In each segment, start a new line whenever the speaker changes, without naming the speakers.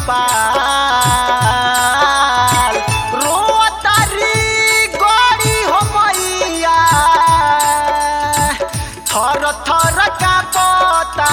नेपाल रोतारी गड़ी हो मैया थर थर का पता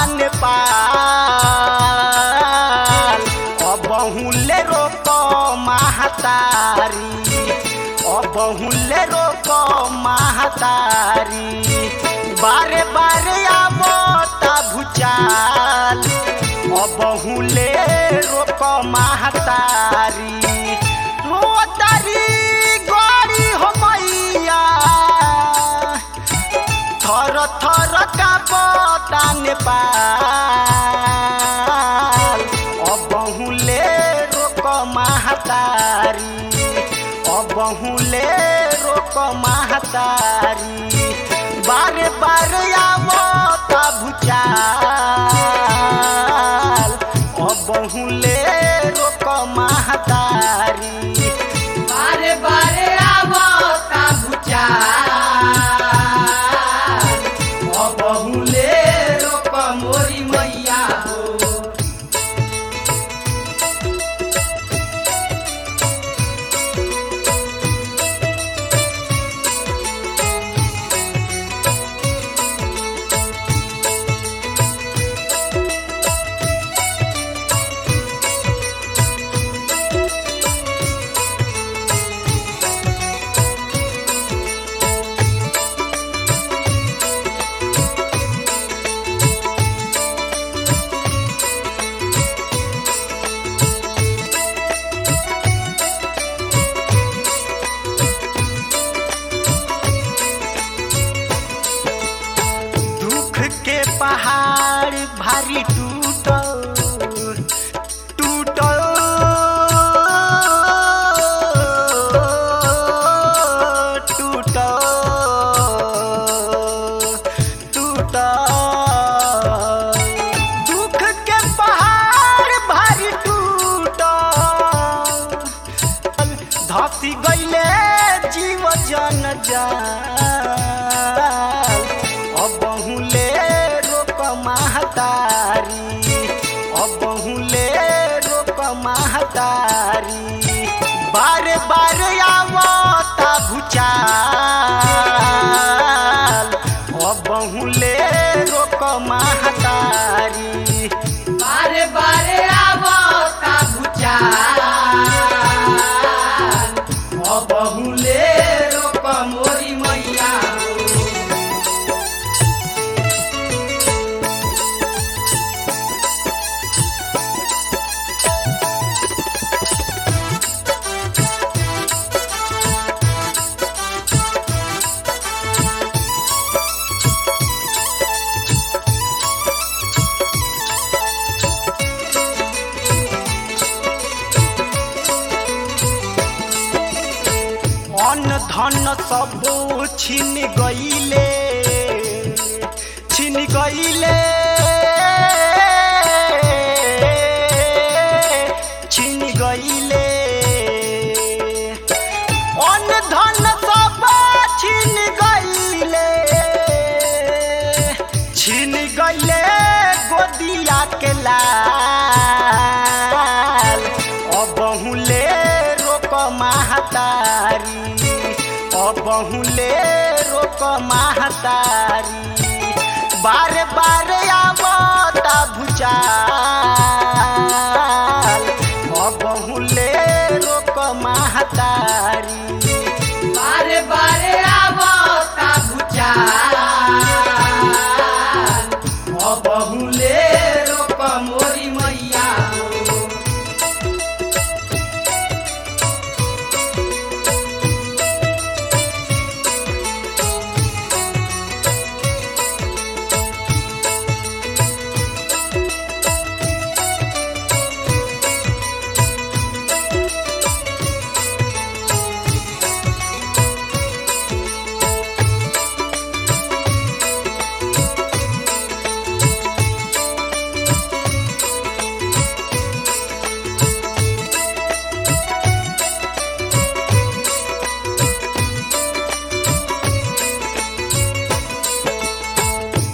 नेपाल अबहुले रोक महतारी अबहुले रोक महतारी बारे बारे आवता भुचाल अबहुले रोक महतारी रोतारी गड़ी हो मैया थर थर का पता नेपाल अबहुले रोक महतारी अबहुले रोक महतारी बारे बारे आवता भुचाल अबहुले रोक महतारी
बारे बारे आवता भुचाल अबहुले रोक मोरी मैया हो
दुख के पहाड़ भारी टूटल टूटल टूटल टूटल दुख के पहाड़ भारी टूटल धसी गईले जीव जन जाल अबहुले रोक महतारी अबहुले रोक महतारी बारे बारे आवता भुचाल अबहुले रोक महतारी
बारे बारे आवता भुचाल अबहुले रोक मोरी मैया हो
अन्न धन सब छिन गईले छिन गईले छिन गईले अन्न धन सब छिन गईले छिन गईले गोदिया के लाल अबहुले रोक महतारी अबहुले रोक महतारी बारे बारे आवता भुचाल अबहुले रोक महतारी
बारे बारे आवता भुचाल अबहुले रोक मोरी मैया हो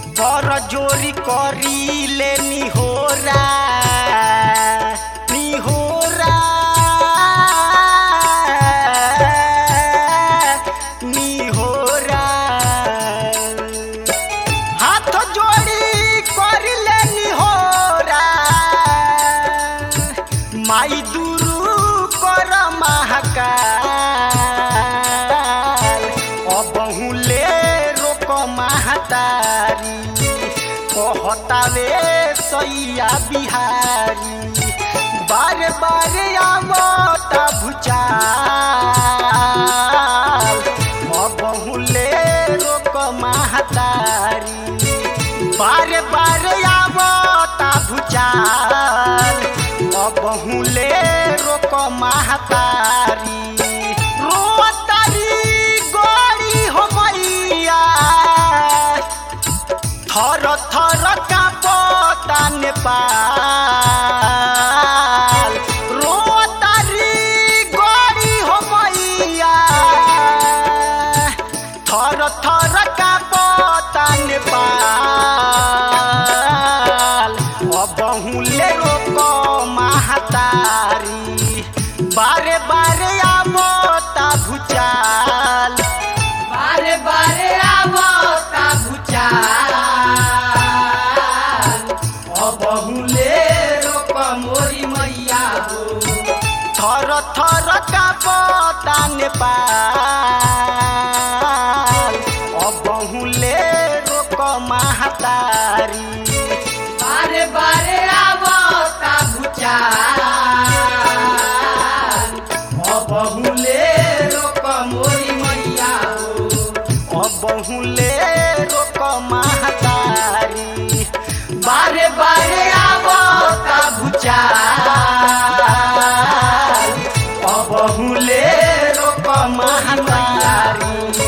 जोरी करी ले निहोरा निहोरा महतारी कहतावे सैया बिहारी बारे बारे आवता भुचाल बहुले रोक महतारी बारे बारे आवता भुचाल बहुले रोक महतारी रोतारी गोरी हो मैया थर थर कापता नेपाल रोतारी गोरी हो मैया थर थर कापता नेपाल बहुले रोक महतारी बारे बारे आवता भुचाल
बारे बारे आवता भुचाल बहुले रोक मोरी मैया हो
थर थर कापता नेपाल बहुले रोक महतारी
बारे बारे आवता भुचाल बहुले रोक मोरी मैया हो
बहुले रोक महतारी
बारे बारे आवता भुचाल बहुले रोक मोरी मैया हो